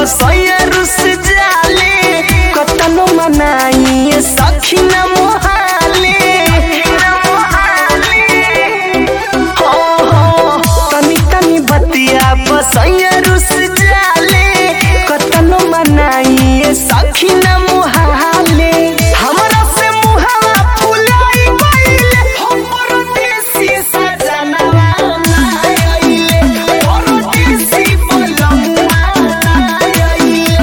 सैया रुस जाले कतनो मनाई सखी न मोहाले हो हो तनी तनी बतिया बसैया रुस जाले कतनो मनाई सखी न मोहाले हमरा से मुहावा फुलाई गइले हम परदेसी सजनवा आइले परदेसी बलमुआ आइले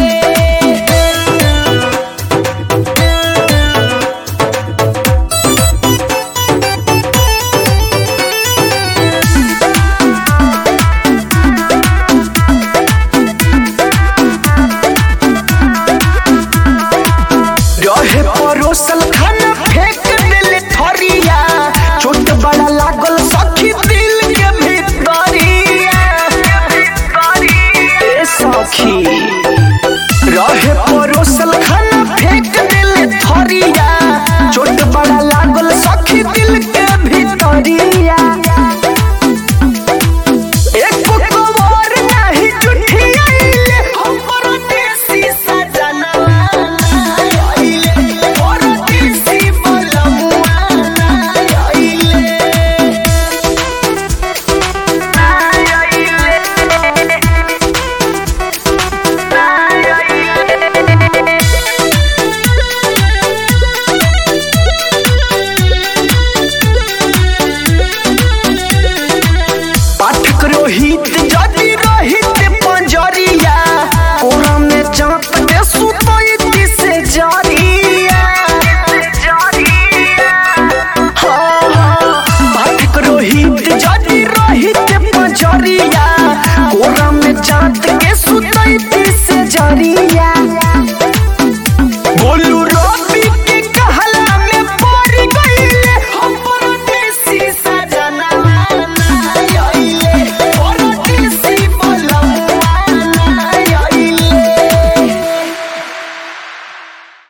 रहे परोसल खाना फेंक दिल थरिया चोट बड़ा लागल सखी दिल के भीतरिया ए सखी रहे परोसल खाना फेंक दिल थरिया चोट बड़ा लागल सखी दिल के भीतरिया एको कवर नाही जुठियाइले हम परदेसी सजनवा आइले परदेसी बलमुआ आइले पाठक रोहित जदि